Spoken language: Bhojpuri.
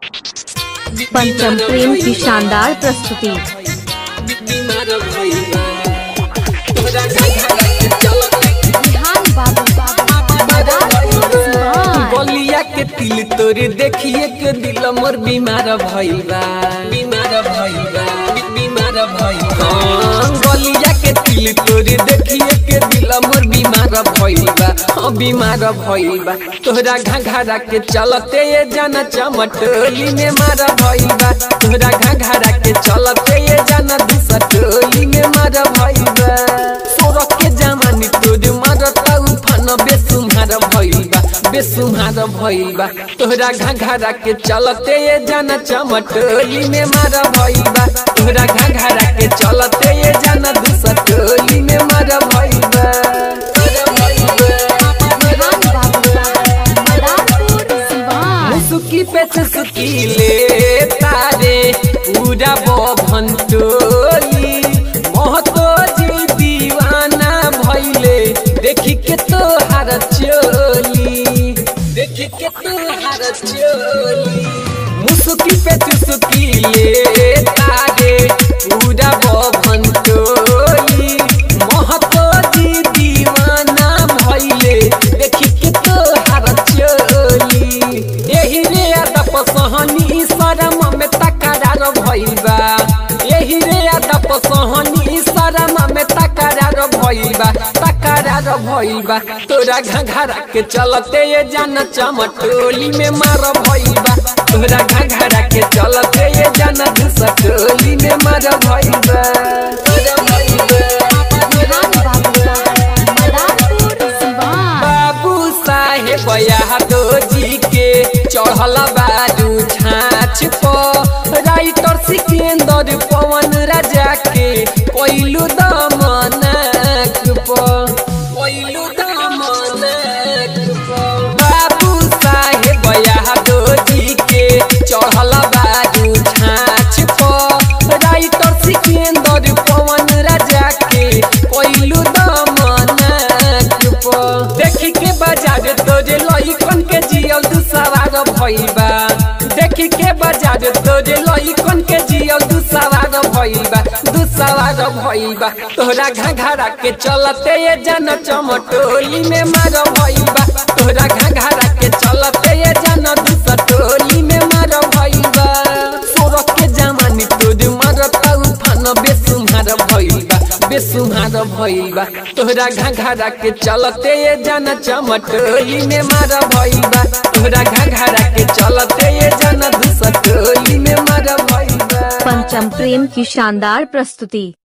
पंचम प्रेम की शानदार प्रस्तुति बलिया के तिल तोरे देखिए के दिल मोर बीमार भइल बा बीमार भइल बा बी- बीमार भइल बा हाँ, बलिया के तिल तोरे देखिए के दिल मोर बीमार भइल बा हाँ बीमार भइल बा तोहरा घाघरा के चलते ये जाना चमटोली में मार भइल बा तोहरा घाघरा के चलते ये जाना दुसटोली में मार भइल बा सोरख के जमानी तोर मारता उफान बेसुमार भइल बा बेसुमार भइल बा तोहरा घाघरा के चलते ये जाना चमटोली में मार भइल बा तोहरा घाघरा के चलते ये जाना दुसटोली में मार भइल बा मुसुकी पे सुसुकी ले तारे पूरा बभन टोली महतो जी दीवाना भइले देखी के तोहार चोली देखी के तोहार चोली मुसुकी पे सुसुकी ले तारे पूरा बभन टोली महतो जी दीवाना भइले देखी के तोहार चोली एही रे अदप सहनी शरम में तकरार भइल बा एही रे अदप सहनी शरम में तकरार भइल बा तकरार भइल बा तोरा घघरा के चलते ये जान चमटोली में मार भइल बा तोरा घघरा के चलते ये जान दुसटोली में मार भइल बा तोरा भइल बा बाबू साहेब यादव जी के चढ़ल बारू छाछ पर राइटर सिकंदर पवन राजा के कोइलू दमनक पर कोइलू दमनक पर बाबू साहेब यादव जी के चढ़ल बारू छाछ पर राइटर सिकंदर पवन राजा के कोइलू दमनक पर देखी के बाजार तोरे लइकन के जियल दू सवार भइल बा देखी के बाजार तोरे लइकन के जियल दू सवार भइल बा दू सवार भइल बा तोहरा घाघरा के चलते ये जन चमटोली में मार भइल बा तोहरा घाघरा के चलते ये जन दू सटोली में मार भइल बा सोरख के जमानी तोर मारता उफान बेसुमार भइल बा बेसुमार भइल बा तोहरा घाघरा के चलते ये जाना चमटोली में मार भइल बा तोहरा घाघरा के चलते ये जाना दुसटोली में मार भइल बा पंचम प्रेम की शानदार प्रस्तुति